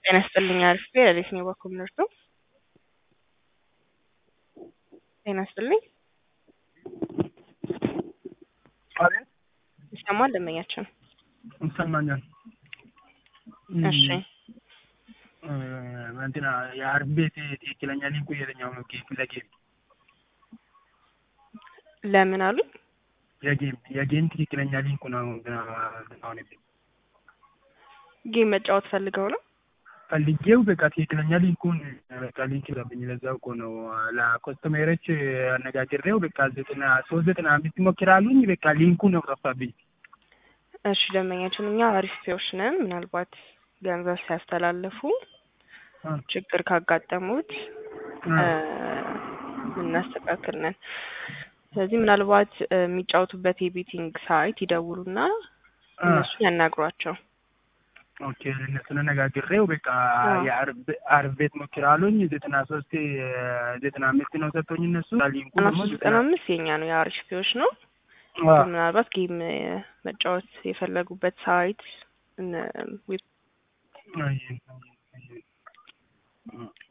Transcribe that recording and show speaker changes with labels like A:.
A: ጤና ይስጥልኝ አሪፍ ሌሊት ነው በኩል ምርቱ ጤና ይስጥልኝ
B: አቤት
A: ይሰማል ደንበኛችን
B: ይሰማኛል።
A: እሺ
B: እንትና የአርብ ቤት ትክክለኛ ሊንኩ የትኛው ነው? ጌም ለጌም
A: ለምን አሉ
B: የጌም የጌም ትክክለኛ ሊንኩ ነው። አሁን
A: ጌም መጫወት ፈልገው ነው
B: ፈልጌው በቃ ትክክለኛ ሊንኩን በቃ ሊንክ ይለብኝ ለዛው እኮ ነው ለኮስተሜሮች አነጋግሬው በቃ ዘጠና ሶስት ዘጠና አምስት ሞክራሉኝ በቃ ሊንኩ ነው ጠፋብኝ።
A: እሺ ደንበኛችን እኛ አሪፍ ፔዎች ነን። ምናልባት ገንዘብ ሲያስተላልፉ ችግር ካጋጠሙት እናስተካክል ነን። ስለዚህ ምናልባት የሚጫወቱበት የቤቲንግ ሳይት ይደውሉና እነሱን ያናግሯቸው።
B: ኦኬ እነሱን አነጋግሬው በቃ የአርብ ቤት ሞክራሉኝ ዘጠና ሶስት ዘጠና አምስት ነው ሰጥቶኝ እነሱ ሊንኩ ደግሞ
A: ዘጠና አምስት የኛ ነው የአሪፍ ፔዎች ነው። ምናልባት ጌም መጫወት የፈለጉበት ሳይት